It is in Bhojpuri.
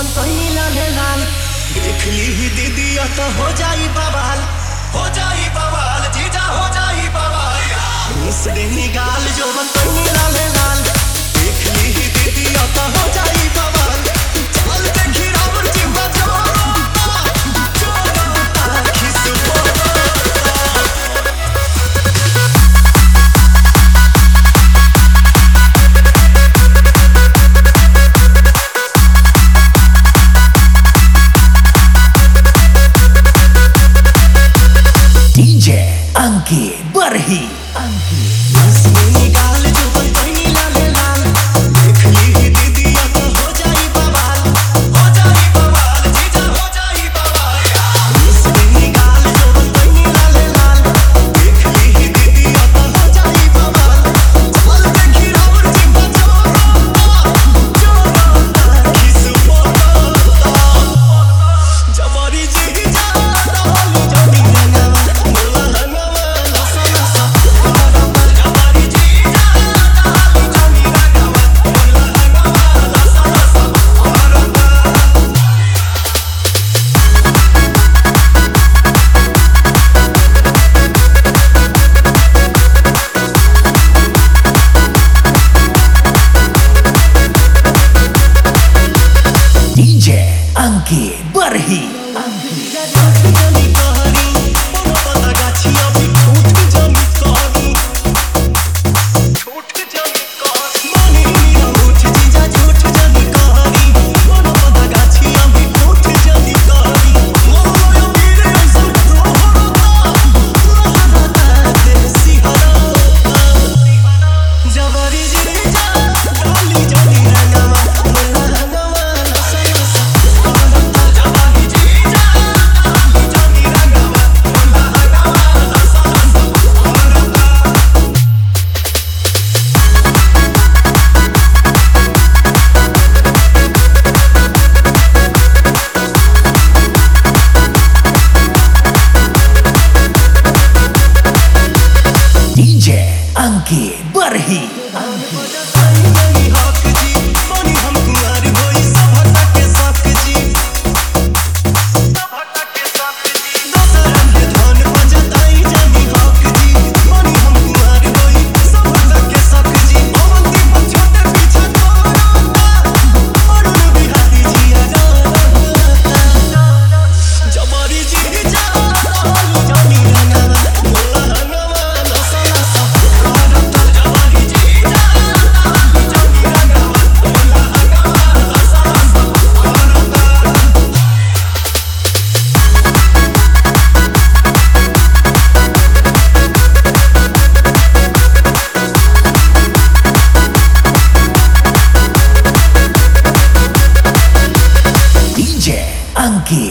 जवन कहीं लाले लाल देख ली ही दीदी तो हो जाई बवाल हो जाई बवाल जीजा हो जाई बवाल मिस देनी गाल जवन कहीं लाले लाल देख ली ही दीदी तो हो जाई बवाल चल देखी रावण जी बजाओ जोड़ा खिस बोला DJ Angki Barhi Angki हंसनी गाल जो बनतनी लाले लाल देख ली ही दीदी अब हो जाई बवाल हो जाई बवाल जीजा हो जाई बवाल हंसनी गाल जो बनतनी लाले लाल देख ली ही दीदी अब हो जाई बवाल चल देखी रावण जी बजाओ जोड़ा खिस बोला जवारी जी जा रहल जनी रंगवा मोला रंगवा लसा लसा जवारी जी जा रहल जनी रंगवा मोला रंगवा लसा लसा DJ Angki Barhi Angki